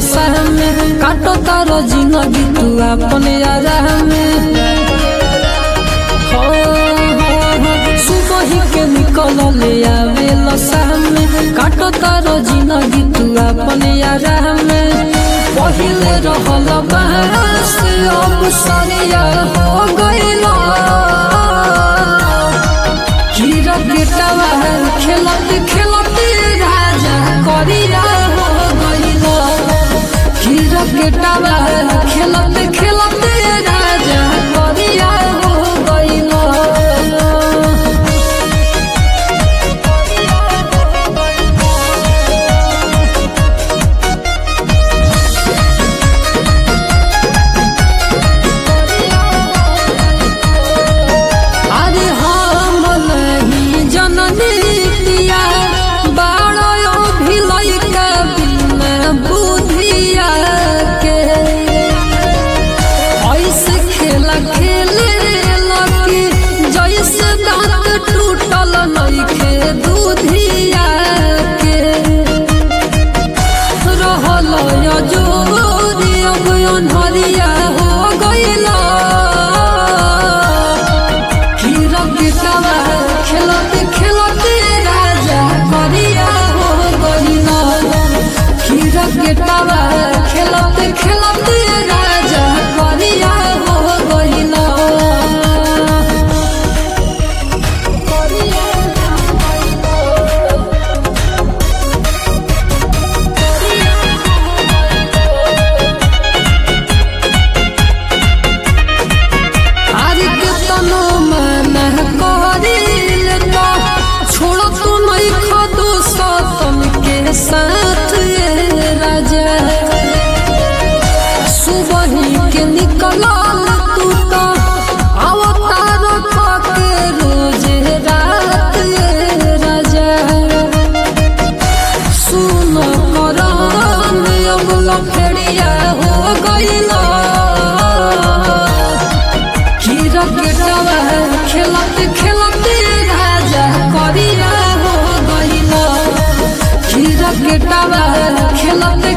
में काटो तारो जिंदगी तू अपने आराम में हो, हो, हो, सुबह ही के निकल ले आवे सामने काटो तारो जिंदगी तू अपने आराम में पहिले रहल बहस अब सरिया हो गइला कीरा बेटावा खेलत खेलत राजा करिया हो गइला कीरा बेटावा खेलत खेलत राजा करिया हो गइला अरे हम नहीं जननी पिया बारो भिलई के बिना बुधिया के ऐसे खेला खेले लकी जैसे दांत टूटल नइखे दूधिया के रहल जोरी अब अनहरिया हो गइला हीरा बेटावा खेलत खेलत राजा करिया हो गइला हीरा बेटावा खेलत खेलत राजा करिया हो गइला आरे केतनो माना करिल तो छोड़ो तू नहीं खदो सतन के साथ ये राजा सुबह के निकलल तू तो अवतार के रोज रात ये राजा सुन करम अब लफड़िया हो गइला हीरा बेटावा खेलत खेलत राजा करिया हो गइला हीरा बेटावा खेलत